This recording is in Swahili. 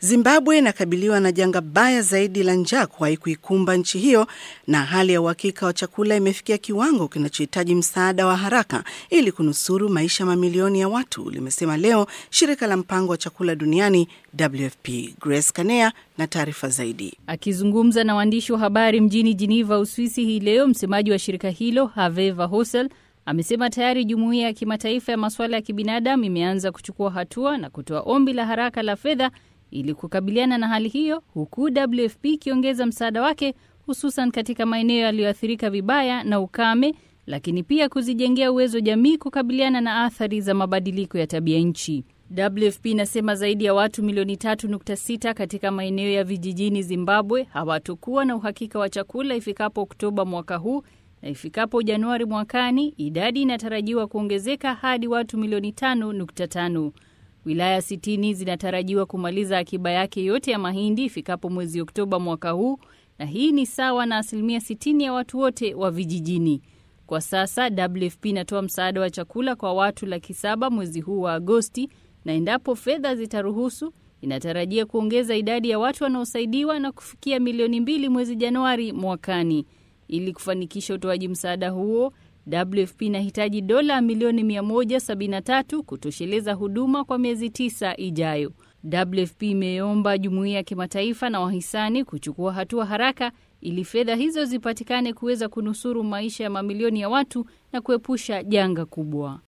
Zimbabwe inakabiliwa na janga baya zaidi la njaa kuwahi kuikumba nchi hiyo, na hali ya uhakika wa chakula imefikia kiwango kinachohitaji msaada wa haraka ili kunusuru maisha mamilioni ya watu, limesema leo shirika la mpango wa chakula duniani WFP. Grace Kanea na taarifa zaidi. Akizungumza na waandishi wa habari mjini Geneva, Uswisi hii leo, msemaji wa shirika hilo Herve Verheusen amesema tayari jumuiya ya kimataifa ya masuala ya kibinadamu imeanza kuchukua hatua na kutoa ombi la haraka la fedha ili kukabiliana na hali hiyo, huku WFP ikiongeza msaada wake hususan katika maeneo yaliyoathirika vibaya na ukame, lakini pia kuzijengea uwezo jamii kukabiliana na athari za mabadiliko ya tabia nchi. WFP inasema zaidi ya watu milioni 3.6 katika maeneo ya vijijini Zimbabwe hawatokuwa na uhakika wa chakula ifikapo Oktoba mwaka huu na ifikapo Januari mwakani idadi inatarajiwa kuongezeka hadi watu milioni 5.5. Wilaya 60 zinatarajiwa kumaliza akiba yake yote ya mahindi ifikapo mwezi Oktoba mwaka huu, na hii ni sawa na asilimia 60 ya watu wote wa vijijini. Kwa sasa WFP inatoa msaada wa chakula kwa watu laki saba mwezi huu wa Agosti, na endapo fedha zitaruhusu, inatarajia kuongeza idadi ya watu wanaosaidiwa na kufikia milioni mbili mwezi Januari mwakani. Ili kufanikisha utoaji msaada huo, WFP inahitaji dola milioni 173 kutosheleza huduma kwa miezi tisa ijayo. WFP imeomba jumuiya ya kimataifa na wahisani kuchukua hatua haraka ili fedha hizo zipatikane kuweza kunusuru maisha ya mamilioni ya watu na kuepusha janga kubwa.